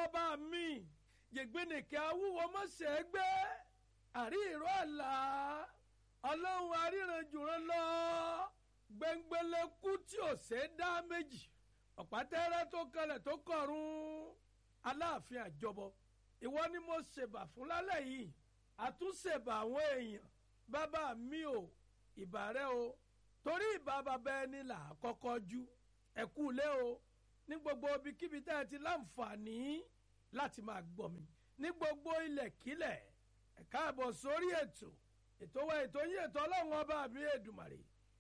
ọba mi yègbénìkẹ́ awúwo mọ̀ṣẹ́ gbé àrí ìró àlá ọlọ́run aríranjùran lọ gbẹngbẹlẹ́kú tí ò ṣe é dá méjì ọ̀pátẹ́rẹ́ tó kalẹ̀ tó kọ̀run aláàfin àjọbọ ìwọ ni mo ṣèbà fún lálẹ́ yìí àtúnṣèbà àwọn èèyàn bàbá mi ò ìbà rẹ o torí ìbà bàbá ẹni là á kọ́kọ́ jú ẹ̀kú lé o ní gbogbo ibikíbi tẹ́ ẹ ti láǹfààní láti máa gbọ́ mi ní gbogbo ilẹ̀kílẹ̀ ẹ káàbọ̀ sórí ètò ètò wa ètò yín ètò ọlọ́run ọba mi èdùmàrè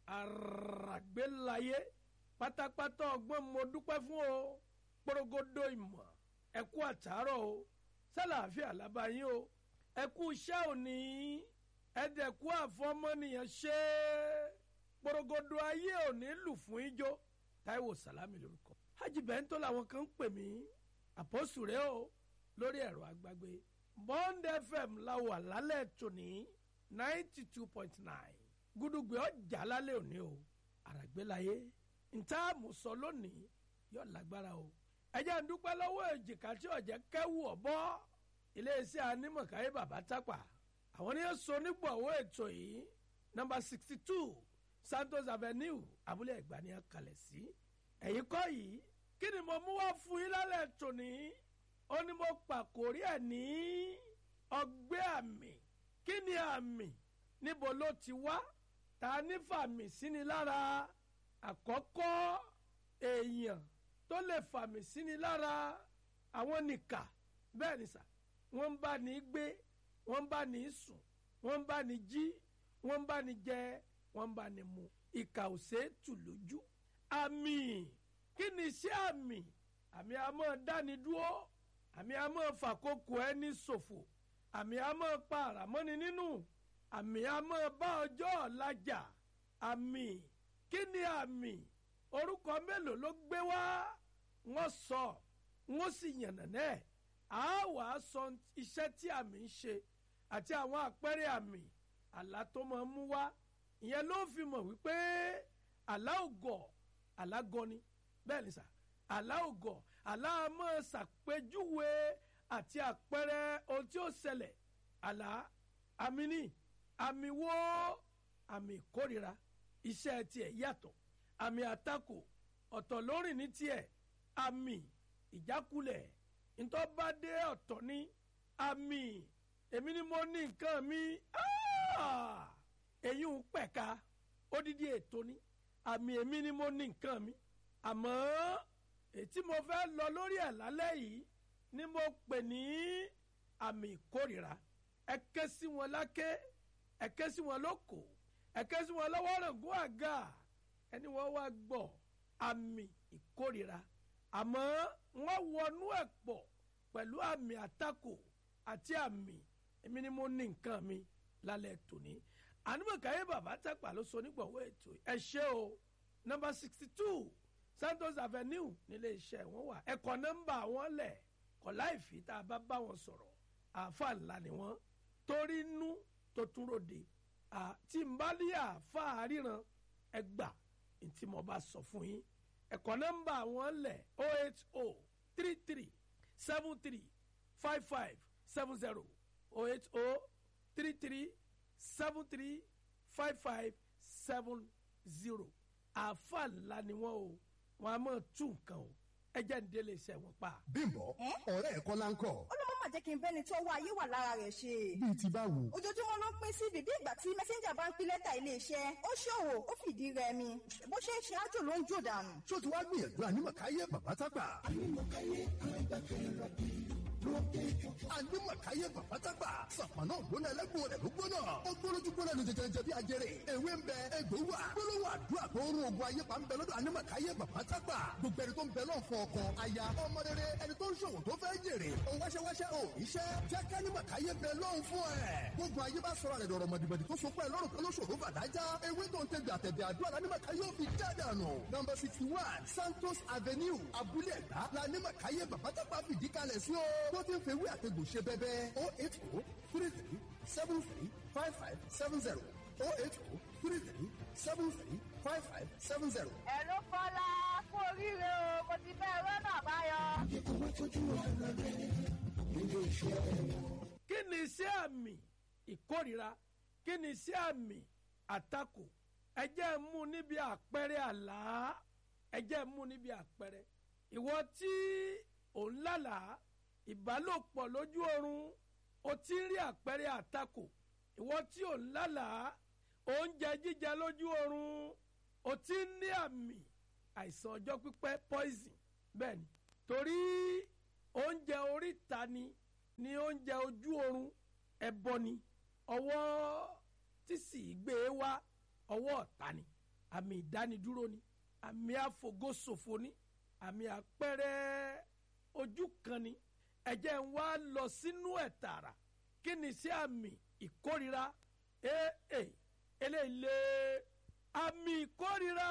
àràgbélayé pátápátá ọgbọ́n mo dúpẹ́ fún o porogodo ìmọ̀ ẹ kú àtàárọ̀ o sálàáfíà lábáyé o ẹ kú iṣẹ́ òní ẹ̀dẹ̀kú àfọmọ́nìyàn ṣe porogodo ayé òní lù fún ijó táíwò sàlámì lórúkọ hajj bẹ́ńtò làwọn kan ń pè mí àpọ́sù rẹ o lórí ẹ̀rọ agbágbé bond fm la wà lálẹ́ tòní ninety two point nine gúdúgbẹ́ ọjà lálẹ́ òní o àràgbélayé ntá àmùsọ lónìí yóò lágbára o ẹ jẹ́ ń dúpẹ́ lọ́wọ́ èjìká tí ọ̀jẹ̀ kẹ́wù ọ̀bọ́ iléeṣẹ́ anímọ̀káyé bàbá tápà àwọn ní sọ nígbàwọ́ ètò yìí nọ́mbà sixty two santos avenue abúlé ẹ̀gbá ni a kalẹ̀ sí ẹ̀yìn kọ́ yìí kí ni mo mú wá fún yín lálẹ́ tòní ó ní mo pàkórí ẹ̀ ní ọgbẹ́ àmì kí ni àmì níbo ló ti wá ta ní fàmì síni lára àkọ́kọ́ èèyàn tó lè fàmì síni lára àwọn nìkà bẹ́ẹ̀ ni sà wọ́n ń bá ní gbé wọ́n ń bá ní sùn wọ́n ń bá ní jí wọ́n ń bá ní jẹ wọ́n ń bá ní mu ìkà ò ṣe é tù lójú àmì kí ni iṣẹ́ àmì àmì àmọ́ dáni dúró àmì àmọ́ fàkókò ẹni ṣòfò àmì àmọ́ pa àràmọ́ni nínú àmì àmọ́ bá ọjọ́ ọ̀la jà àmì kí ni àmì orúkọ mélòó ló gbé wá wọ́n sọ wọ́n sì yànnàná ẹ̀ á wà á sọ iṣẹ́ tí àmì ń ṣe àti àwọn àpẹẹrẹ àmì àlá tó máa ń mú wá ìyẹn ló fi mọ̀ wípé àlá ògọ̀ àlá gọni bẹ́ẹ̀ ni sà àlá ògọ̀ àlá máa ṣàpèjúwe àti àpẹẹrẹ ohun tí ó ṣẹlẹ̀ àlá àmì ní àmì wo àmì ìkórira iṣẹ́ tiẹ̀ yàtọ̀ àmì àtakò ọ̀tọ̀ lórìn ní tiẹ̀ àmì ìjákulẹ̀ ntọ́badé ọ̀tọ̀ ní àmì èmi ni mo ní nǹkan mi èyí ń pẹ̀ka odidi ètò ní àmì èmi ni mo ní nǹkan mi àmọ́ ètí mo fẹ́ lọ lórí ẹ̀ lálẹ́ yìí ni mo pè ní àmì ìkórìíra ẹ ké sí wọn láké ẹ ké sí wọn lóko ẹ ké sí wọn lọ́wọ́ rògbò àga ẹni wọ́n wá gbọ́ àmì ìkórìíra àmọ́ wọ́n wọnú ẹ̀ pọ̀ pẹ̀lú àmì àtakò àti àmì èmi ni mo ní nǹkan mi lálẹ́ tòní ànúmọ̀káyé bàbá tẹ́pà ló so nígbàwọ́ ètò ẹ ṣé o nọmba sixty two santos avenue nílé iṣẹ́ wọn wà ẹ̀kọ́ nọ́mbà wọn lẹ̀ kọ́ láì fi tá a bá bá wọn sọ̀rọ̀ àáfà ńlá ni wọ́n torí inú tó tún ròde àti nbálí àáfà àríran ẹgbà ntí mo bá sọ fún yín ẹ̀kọ́ nọ́mbà wọn lẹ̀ o eight o three three seven three five five seven zero o eight o three three seven three five five seven zero àáfà ńlá ni wọ́n o wọ́n a máa tún nǹkan o ẹ jẹ́ ní délé iṣẹ́ wọn pa. bímbọ ọ̀rẹ́ ẹ̀ kọ́ la ń kọ́. ó ló má jẹ́ kí n bẹ́ni tó wá ayé wà lára rẹ̀ ṣe. bíi ti báwo. ojoojúmọ́ ló ń pín sí bíbí ìgbà tí mẹ́sẹ́ńjà bá ń pín lẹ́tà iléeṣẹ́ ó ṣòwò ó fìdí rẹmi bó ṣe ń ṣe ájò ló ń jò dànù. ṣó ti wá gbìyànjú ànímọ̀káyé bàbá tápà. ànímọ̀káyé ànímọ̀káyé bàbá tápà. sàpànà ògbóná ẹlẹ́gbọ̀n rẹ̀ ló gbóná. ó gbólójú gbóná ní jẹjẹrẹ bí ajẹrẹ. ewé ń bẹ egbò wà. gbólóhùn àdúrà tó ń rún ogun ayé pa ń bẹ lọ́dọ̀ ànímọ̀káyé bàbá tápà. gbogbo ẹni tó ń bẹ náà fọ ọkọ aya ọmọ rere ẹni tó ń ṣòwò tó fẹ́ jèrè. ó wáṣẹ́wáṣẹ́ ò iṣẹ́ jẹ́ kánímọ̀káyé bẹ lọ́hùn fún ẹ̀. gbogbo ayé bá sọ̀rọ̀ rẹ̀ dọ̀rọ̀ mọ̀dìmọ̀dì tó so pẹ́ lọ́rùn kan lóṣòro bàdájá. ewé tó ń tẹ̀gbẹ̀ àtẹ̀gbẹ̀ àdúrà lánímọ̀káyé ò fi jáde àná. nọmba sixty one santos avenue abúlé ẹ̀gbá lánímọ̀káyé bàbá tápà fìdí kalẹ̀ sí o. tó ti ń fẹ́ wí àtẹ̀gbò ṣe bẹ́bẹ́ o eight o three three seven three five five seven zero o eight o three three seven three five five seven zero. ẹ ló fọlá kú oríire o mo ti fẹ́ rọ́nà àbáyọ. kí ni iṣẹ́ àmì ìkórira kí ni iṣẹ́ àmì àtakò ẹ jẹ́ n mú níbi àpẹẹrẹ àlá ẹ jẹ́ n mú níbi àpẹẹrẹ ìwọ tí ò ń lálàá ìbálòpọ̀ lójú oorun o ti ń rí àpẹẹrẹ àtakò ìwọ tí ò ń lálàá oúnjẹ jíjẹ lójú oorun o ti ń ní àmì àìsàn ọjọ́ pípẹ́ poison bẹ́ẹ̀ ni torí oúnjẹ oríta ni ni oúnjẹ ojú oorun ẹbọ ni ọwọ́ tí sì gbé e wá ọwọ́ ọ̀tá ni àmì ìdánidúró ni àmì àfògóṣòfò ni àmì àpẹẹrẹ ojú kan ni ẹ̀jẹ̀ ń wá lọ sínú ẹ̀ tààrà kí ni sí àmì ìkórira ee eléyìí lé àmì ìkórira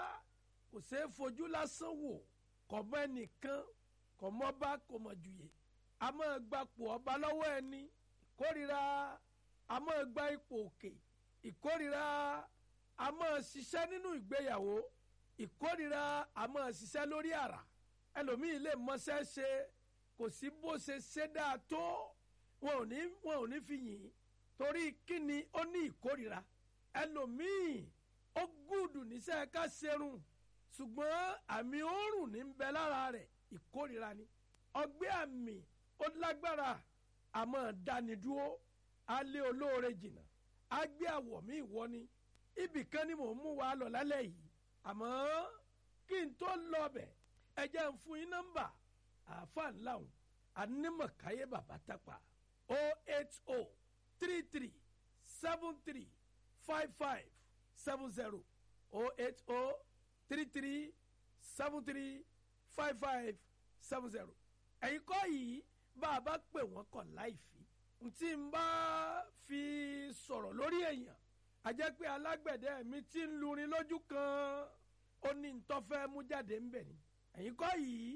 kò ṣeé fojú lásán wò kò mọ ẹnìkan kò mọ bá kò mọ jùyè a máa gbapò ọba lọ́wọ́ ẹni ìkórira a máa gba ipò òkè ìkórira a máa ṣiṣẹ́ nínú ìgbéyàwó ìkórira a máa ṣiṣẹ́ lórí àrà ẹlòmíì lè mọṣẹ́ ṣe kò sí bó ṣe ṣe dáa tó wọn ò ní wọn ò ní fi yìn ín torí kíni ó ní ìkórira ẹlòmíì ó gùdù níṣẹ́ ká ṣerun ṣùgbọ́n àmì òórùn ní ń bẹ lára rẹ̀ ìkórira ni ọgbẹ́ àmì ó lágbára àmọ́ dánidúró á lé olóore jìnnà á gbé àwọ̀ mi ìwọ ni ibì kan ni mò ń mú wa lọ lálẹ́ yìí àmọ́ kí n tó lọ bẹ̀ ẹ jẹ́ ń fún yín nọ́mbà àáfàá ńlá òun anímọ̀káyé bàbá tápà o eight o three three seven three five five seven zero o eight o three three seven three five five seven zero ẹ̀yin kọ́ yìí bá a bá pè wọ́n kọ̀ láìfi ntí n bá fi sọ̀rọ̀ lórí èèyàn a jẹ́ pé alágbẹ̀dẹ mi ti ń lurin lójú kan ó ní ntọ́fẹ́ mú jáde ń bẹ̀ ni ẹ̀yin kọ́ yìí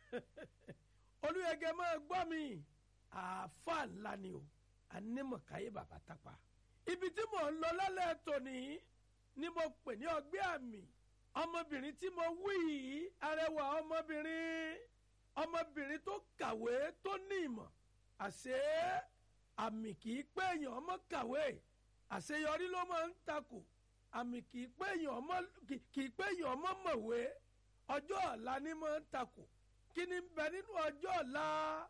olùyẹ̀gẹ̀ máa gbọ́ mi àáfà ńlá ni o anímọ̀káyé bàbá tápà ibi tí mò ń lọ lálẹ́ tòní ni mo pè ní ọgbẹ́ àmì ọmọbìnrin tí mo wí yìí arẹwà ọmọbìnrin ọmọbìnrin tó kàwé tó ní ìmọ̀ àṣé àmì kì í pé èèyàn ọmọ kàwé àṣeyọrí ló máa ń takò àmì kì í pé èèyàn ọmọ kì í pé èèyàn ọmọ mọ̀wé ọjọ́ ọ̀la ni máa ń takò kí ni ń bẹ nínú ọjọ́ ọ̀la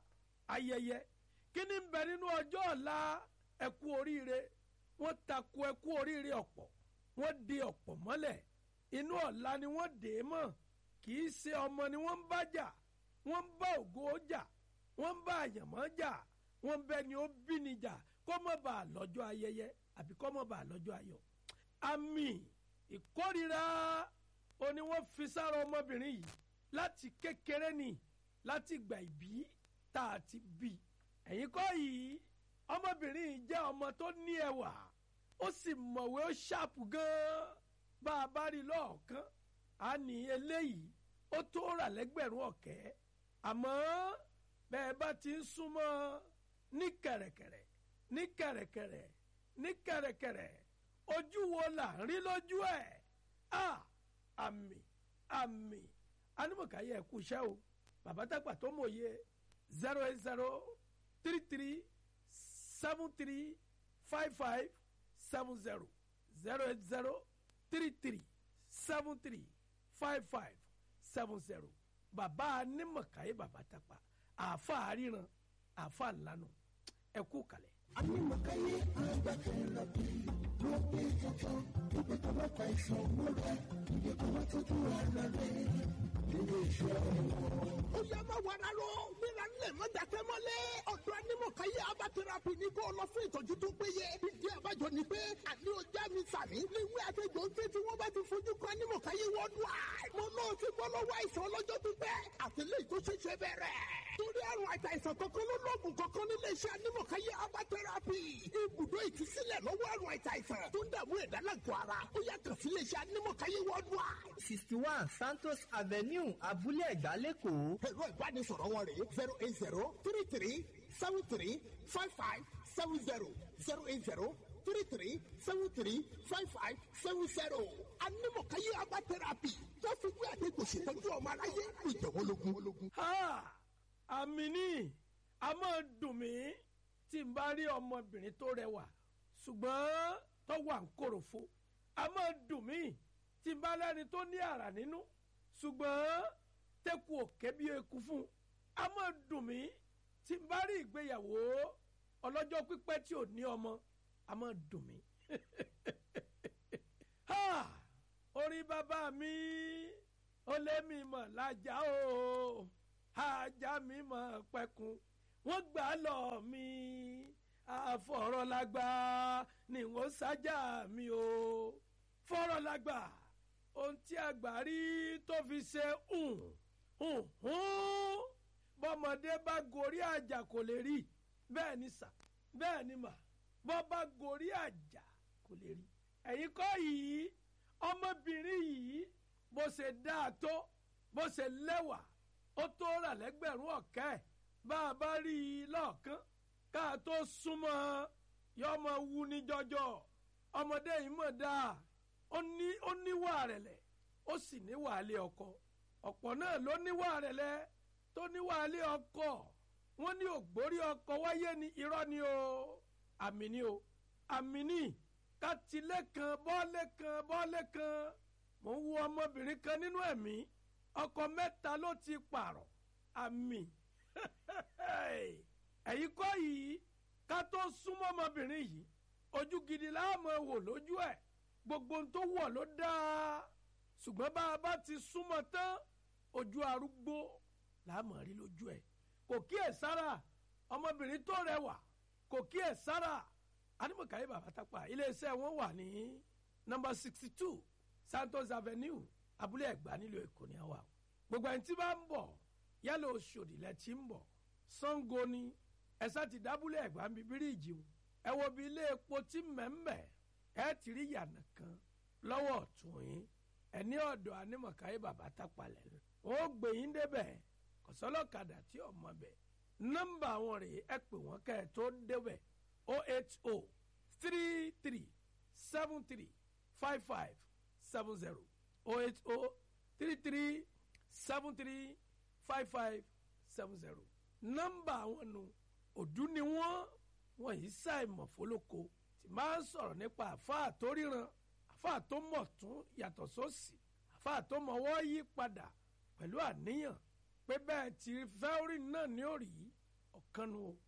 ayẹyẹ kí ni ń bẹ nínú ọjọ́ ọ̀la ẹkú oríire wọ́n takò ẹkú oríire ọ̀pọ̀ wọ́n di ọ̀pọ̀ mọ́lẹ̀ inú ọ̀la ni wọ́n dè é mọ́ kì í ṣe ọmọ ni wọ́n ń bá jà wọ́n ń bá ògo jà wọ́n ń bá àyànmọ́ jà wọ́n ń bẹ ni ó bí ni jà kó mọ̀ bá a lọ́jọ́ ayẹyẹ àbí kó mọ̀ bá a lọ́jọ́ ayọ̀ àmì ìkórira ó ní wọ́n fi sára ọmọbìnrin yìí láti kékeré ni láti gbà ìbí tá a ti bí ẹ̀yin kọ́ yìí ọmọbìnrin yìí jẹ́ ọmọ tó ní ẹwà ó sì mọ̀wé ó ṣàpù gan-an bá a bá rí lọ́ọ̀kan á ní eléyìí ó tó rà lẹ́gbẹ̀rún ọ̀kẹ́ àmọ́ bẹ́ẹ̀ bá ti ń súnmọ́ ní kẹ̀rẹ̀kẹ̀rẹ̀ ní kẹ̀rẹ̀kẹ̀rẹ̀ ní kẹ̀rẹ̀kẹ̀rẹ̀ ojú wo là ń rí lójú ẹ̀ a àmì àmì anímọ̀káyé ẹ̀kú iṣẹ́ o bàbá dàgbà tó mòye zero eight zero three three seven three five five seven zero zero eight zero three three seven three five five seven zero bàbá anímọ̀káyé bàbá dàgbà àáfà àríran àáfà ńlanu ẹ̀kú kalẹ̀. Anímọ̀káyé agbákẹ́rẹ́ bí ló gbé tuntun níbi tó bá ta ìṣàn mọ́ra ibi tó bá tọ́jú ara rẹ̀ nínú iṣẹ́ wọn. ó yá má wàrà lọ gbéra ńlẹ̀ mọ́ dàkẹ́ mọ́lẹ̀ ọ̀dọ̀ anímọ̀káyé abatẹ́rapì ní kó lọ fún ìtọ́jú tó péye ìdí àbájọ ni pé àní ọjà mi sàmì léwé àtẹjọ ń ké tí wọ́n bá ti fojú kan anímọ̀káyé worldwide mo náà ti bọ́ lọ́wọ́ àìsàn ọlọ́jọ́ pípẹ́ àtẹlẹ́yìn tó ṣẹ̀ṣẹ̀ bẹ̀rẹ̀ torí àrùn àìsàn kankan ló lóògùn kankan nílé iṣẹ́ anímọ̀káyé abatẹ́rapì ibùdó ìtúsílẹ̀ lọ́wọ́ àrùn àìsàn tó ń dààmú ẹ̀dá lágọ̀ọ́ ara ó yá kàn sí ilé iṣẹ́ anímọ̀káyé worldwide. sixty one santos avenue abúlé ẹ̀gbá lẹ́kọ̀ọ́. ẹ̀rọ ìbánisọ̀rọ̀ wọn rèé zero eight zero three three seven three five five seven zero zero eight zero three three seven three five five seven zero. anímọ̀káyé abatẹ́rapì wọ́n fi gbé àdégbò ṣètọ́jú ọmọ aráyé ìjọ̀wọ́lógún. Ha! àmì ní a máa dùn mí tí n bá rí ọmọbìnrin tó rẹwà ṣùgbọ́n tó wà ń kòròfo a máa dùn mí tí n bá lẹ́ni tó ní àrà nínú ṣùgbọ́n tẹ́kù òkè bí eku fún a máa dùn mí tí n bá rí ìgbéyàwó ọlọ́jọ́ pípẹ́ tí ò ní ọmọ a máa dùn mí. Ha! orí bàbá mi ó lé mi mọ̀ lájà o ajá mi mọ̀ pẹ́kun wọ́n gbà lọ mi àfọ̀rọ̀lágbà ni wọ́n sájà mi o fọ̀rọ̀lágbà ohun tí àgbà rí tó fi ṣe hùn hùn hùn bọ́mọdé bá gorí àjà kò lè rí bẹ́ẹ̀ ni sà bẹ́ẹ̀ ni mà bọ́ bá gorí àjà kò lè rí ẹ̀yin kọ́ yìí ọmọbìnrin yìí bó ṣe dáa tó bó ṣe lẹ́wà ó tó rà lẹ́gbẹ̀rún ọ̀kẹ́ bá a bá rí i lọ́ọ̀kán ká a tó súnmọ́ yọmọ wu ní jọjọ ọmọdé yìí mọ̀ dáa ó ní ó níwà rẹ̀lẹ̀ ó sì níwà lé ọkọ ọ̀pọ̀ náà ló níwà rẹ̀lẹ̀ tó níwà lé ọkọ wọ́n ní ògbórí ọkọ wáyé ní irọ́ ni o àmì ni o àmì ni kátìlé kan bọ́ọ̀lé kan bọ́ọ̀lé kan mò ń wo ọmọbìnrin kan nínú ẹ̀mí ọkọ mẹ́ta ló ti pààrọ̀ àmì ẹ̀yin kọ́ yìí ká tó súnmọ́ ọmọbìnrin yìí ojú gidi láàmú wò lójú ẹ̀ gbogbo ohun tó wọ̀ ló dáa ṣùgbọ́n bá a bá ti súnmọ́ tán ojú arúgbó láàmú rí lójú ẹ̀ kò kíyè sára ọmọbìnrin tó rẹwà kò kíyè sára animakaye bàbá tápà iléeṣẹ́ wọn wà ní nọ́mbà sixty two santos avenue abúlé ẹ̀gbá nílùú èkó ní àwa gbogbo ẹni tí bá ń bọ̀ yálà oṣòdì lẹ ti ń bọ̀ sango ni ẹ̀sà ti dábúlé ẹ̀gbá ń bí bíríìjì o ẹ wo bí ilé epo tí mẹ́mẹ́ ẹ ti rí yànà kan lọ́wọ́ ọ̀tún yín ẹ ní ọ̀dọ̀ animakaye bàbá tápà lẹ́nu wọn ó gbé yín débẹ̀ kọ̀sọ́lọ́kadà tí ọmọ bẹ̀ nọ́mbà wọn rèé ẹ pè wọ́n kẹ́ ẹ tó débẹ̀ 080 33 73 55 70 080 33 73 55 70. nọ́mbà àwọn nu òdú ni wọ́n wọ́n yìí ṣàìmọ̀ fólóko tí máa ń sọ̀rọ̀ nípa àfáà tó ríran àfáà tó mọ̀ tún yàtọ̀ sósì àfáà tó mọ̀wọ́ yí padà pẹ̀lú àníyàn pé bẹ́ẹ̀ tí fẹ́ orí náà ní òrì ọ̀kan nu o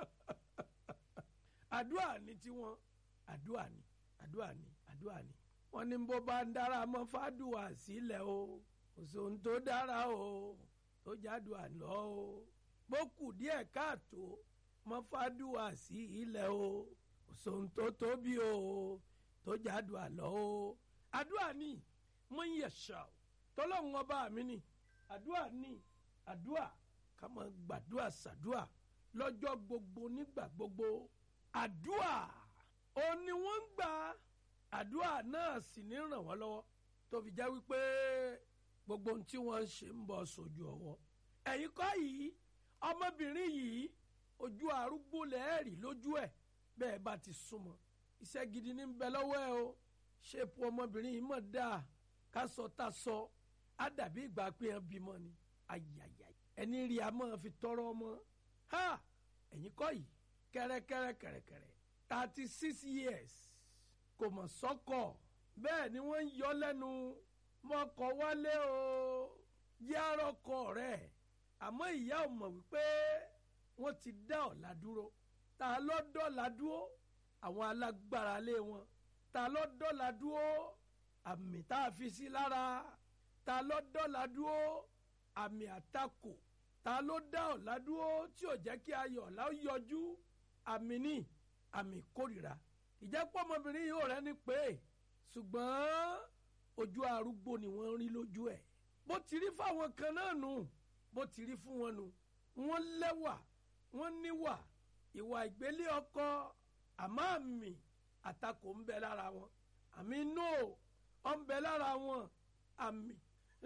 àdúrà ní tiwọn àdúrà ní àdúrà ní àdúrà ní. wọ́n ní bó bá ń dára mọ́ fàdùà sílẹ̀ o kò sóhun tó dára o tó jádùà lọ o bó kù díẹ̀ káàtó mọ́ fàdùà sí ilẹ̀ o kò sóhun tó tóbi o tó jádùà lọ o. àdúrà ní mo ń yẹ̀ṣà o tọ́lọ́hún ọba mi ní àdúrà ní àdúrà ká máa gbàdúrà sàdúrà lọ́jọ́ gbogbo nígbà gbogbo àdúà ó ní wọ́n ń gbà àdúà náà sì ní ràn wọ́n lọ́wọ́ tó fi jẹ́ wípé gbogbo ohun tí wọ́n ń ṣe ń bọ̀ sójú ọwọ́ ẹ̀yin kọ́ yìí ọmọbìnrin yìí ojú arúgbó lẹ́ẹ̀rì lójú ẹ̀ bẹ́ẹ̀ bá ti súnmọ́ iṣẹ́ gidi ní bẹ lọ́wọ́ ẹ o ṣépù ọmọbìnrin yìí mọ̀ dáa ká sọ tá sọ á dàbí ìgbà pé ẹ bímọ ni ayayay ẹni rí a máa fi tọrọ ọmọ ha ẹ̀yin kọ́ yìí kẹ́rẹ́kẹ́rẹ́ kẹ̀rẹ̀kẹ̀rẹ̀ thirty six years kò mọ̀ sọ́kọ̀ bẹ́ẹ̀ ni wọ́n ń yọ lẹ́nu mọ́kọ̀ wálé o yárọ́kọ̀ rẹ̀ àmọ́ ìyá ò mọ̀ wípé wọ́n ti dá ọ̀la dúró ta ló dọ́la dúró àwọn alágbára lé wọn ta ló dọ́la dúró àmì tá a fi sí lára ta ló dọ́la dúró àmì àtakò ta ló dá ọ̀la dúró tí ò jẹ́ kí ayọ̀ ọ̀la ó yọjú àmì ní àmì kórìíra ìjẹ́pọ̀ ọmọbìnrin yìí ò rẹ́ni pé ṣùgbọ́n ojú arúgbó ni wọ́n rí lójú ẹ̀ bó ti rí fáwọn kan náà nù bó ti rí fún wọn nù wọ́n lẹ́wà wọ́n níwà ìwà ìgbélé ọkọ àmọ́ àmì àtakò ń bẹ lára wọn àmì no ọ ń bẹ lára wọn àmì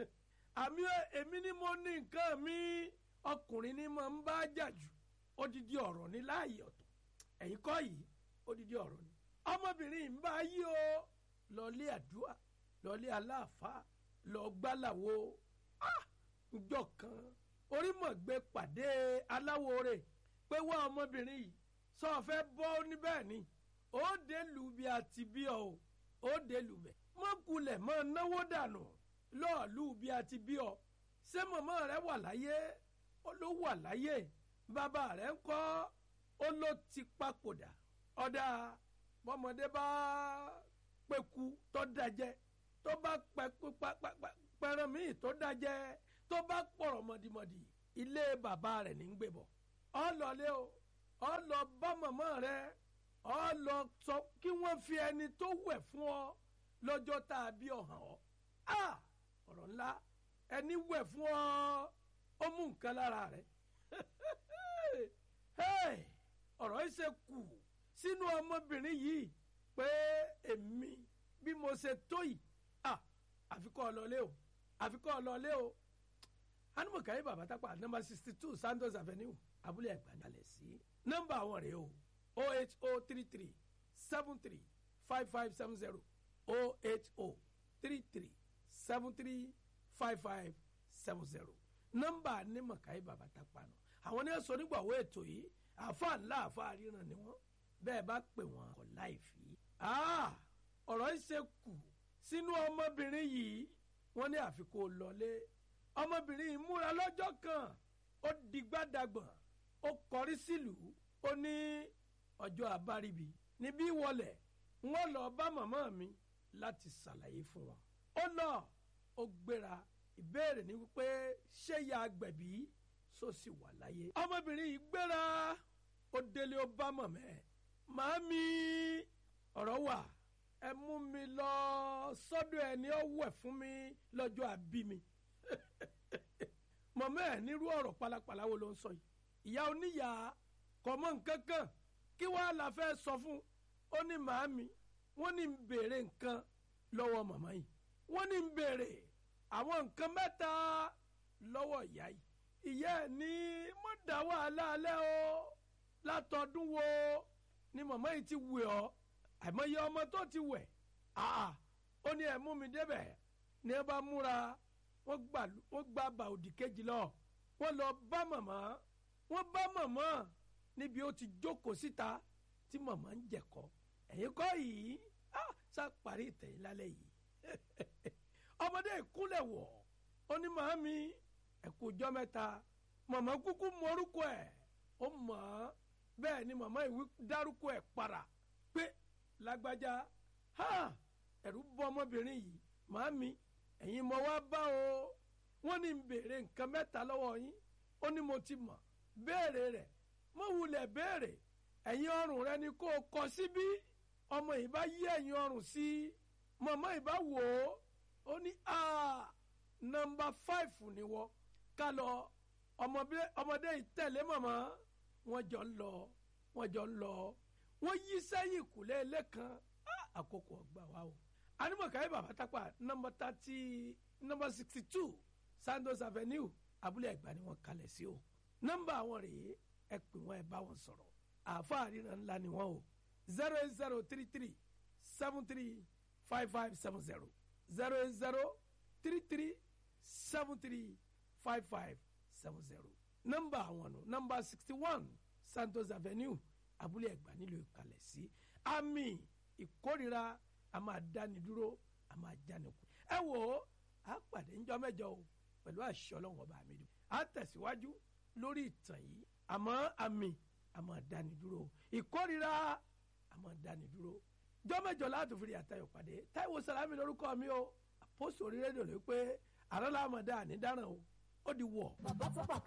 àmì èmi ni mo ní nǹkan mi ọkùnrin ni mo ń bá jà jù odidi ọ̀rọ̀ ní láàyè ọ̀tọ̀ ẹ̀yin kọ́ yìí odidi ọ̀rọ̀ ni ọmọbìnrin yìí ń bá yí o lọlé àdúrà lọlé aláàfáà lọ gbálàwo njọ kan ó forímọ̀gbé pàdé aláwo rẹ̀ pé wá ọmọbìnrin yìí sọ fẹ́ bọ́ níbẹ̀ ni ó dé lù bí a ti bí ọ o ó dé lù bẹ̀ mọ́ kulẹ̀ mọ́ náwó dànù lọ́ọ̀lù bí a ti bí ọ ṣé mọ̀mọ́ rẹ wà láyé ó ló wà láyé bàbá rẹ ń kọ́ ó ló ti papòdà ọ̀dà bọ́mọdé bá pẹ̀kú tó dájẹ́ tó bá pẹ̀ràn míì tó dájẹ́ tó bá pọ̀rọ̀ mọ̀dìmọ̀dì ilé bàbá rẹ̀ ní gbé bọ̀ ọ lọlé o ọ lọ bá mọ̀mọ́ rẹ ọ lọ sọ kí wọ́n fi ẹni tó wẹ̀ fún ọ lọ́jọ́ tá a bí ọ hàn ọ́ a ọ̀rọ̀ ńlá ẹni wẹ̀ fún ọ ó mú nǹkan lára rẹ̀ ọ̀rọ̀ yìí ṣe kù sínú ọmọbìnrin yìí pé èmi bí mo ṣe tó yìí àfikọ́ ọlọ́lé o àfikọ́ ọlọ́lé o anumọ̀káyé bàbá tápà nọmba sixty two santos avenue abúlé ẹ̀gbádalẹ̀ sí nọmba àwọn rèé o o h o three three seven three five five seven zero o h o three three seven three five five seven zero nọmba anumọ̀káyé bàbá tápà nù àwọn ní ẹ̀sọ́ nígbàwó ètò yìí àfa ńlá àfa ríran ni wọ́n bẹ́ẹ̀ bá pè wọ́n kọ̀ láì fi. ọ̀rọ̀ yìí ṣe kù sínú ọmọbìnrin yìí wọ́n ní àfikún lọlé ọmọbìnrin yìí múra lọ́jọ́ kan ó digbádàgbọ̀n ó kọrí sílùú ó ní ọjọ́ àbáríbi níbí wọlé wọ́n lọ bá màmá mi láti ṣàlàyé fún wọn. ó lọ ó gbéra ìbéèrè ni wípé ṣé ya gbẹ̀bí só sì wà láyé. ọmọbìnrin yìí gbéra ó délé ó bá mọ̀mẹ́ màámi ọ̀rọ̀ wà ẹ mú mi lọ sọ́dọ̀ ẹni ó wẹ̀ fún mi lọ́jọ́ àbí mi mọ̀mọ́ ẹ̀ nírú ọ̀rọ̀ pálapàla wo ló ń sọ yìí ìyá oníyà kò mọ̀ nǹkan kan kí wàá la fẹ́ sọ fún ó ní màámi wọ́n ní ń béèrè nǹkan lọ́wọ́ màmá yìí wọ́n ní ń béèrè àwọn nǹkan mẹ́ta lọ́wọ́ ìyá yìí ìyá ẹ̀ ní mo dá wàhálà alẹ́ o látọdún wo ni màmá yìí ti wẹ̀ ọ́ àìmọye ọmọ tó ti wẹ̀ àà ó ní ẹ̀ mú mi débẹ̀ ní ẹ bá múra wọ́n gbà wọ́n gba bà òdì kejì lọ wọ́n lọ bá màmá wọ́n bá màmá níbi ó ti jókòó síta tí màmá ń jẹ̀kọ́ ẹ̀yin kọ́ yìí á sá parí ìtẹ̀yìn lálẹ́ yìí ọmọdé ìkúnlẹ̀ wọ̀ ó ní màámi ẹ̀kú ọjọ́ mẹ́ta màmá kúkú mọ́rúkọ ẹ̀ ó mọ̀ ọ́ bẹ́ẹ̀ ni màmá ìwí dárúkọ ẹ̀ para pé lágbájá ha ẹ̀rù bọ́ ọmọbìnrin yìí màámi ẹ̀yin mọ̀ wá bá o wọ́n ní ń béèrè nǹkan mẹ́ta lọ́wọ́ yín ó ní mo ti mọ̀ béèrè rẹ̀ mo wulẹ̀ béèrè ẹ̀yin ọrùn rẹ ni kó o kọ síbí ọmọ yìí bá yí ẹ̀yin ọrùn sí màmá yìí bá wò ó ó ní nọmba fáìfù ni wọ́n ká lọ ọmọdé yìí tẹ̀lé màmá wọ́n jọ ń lọ wọ́n jọ ń lọ wọ́n yí sẹ́yìn kùlé lẹ́kan àkókò ọgbà wa o animọ̀káyé bàbá tápà nọmba thirty nọmba sixty two sandos avenue abúlé ẹ̀gbá ni wọ́n kalẹ̀ sí o nọmba àwọn rèé ẹ pè wọ́n ẹ bá wọn sọ̀rọ̀ àáfàá ríran ńlá ni wọ́n o zero eight zero three three seven three five five seven zero zero eight zero three three seven three five five seven zero nọmba àwọn nù nọmba sixty one santos avenue abúlé ẹ̀gbá nílùú ìkàlẹ̀ sí àmì ìkórira a máa dáni dúró a máa jáni kú ẹ wò ó a pàdé ńjọ́ mẹ́jọ o pẹ̀lú àṣẹ Ọlọ́run ọba mi dùn a tẹ̀síwájú lórí ìtàn yìí àmọ́ àmì a máa dáni dúró ìkórira a máa dáni dúró ńjọ́ mẹ́jọ láti fi àtayọ̀ pàdé Táíwò Sàlámì lórúkọ mi o àpòsò orí rédíò ló pé àrọ́lá àmọ̀dá ànídáràn o ó di wọ̀. bàbá tó pàkà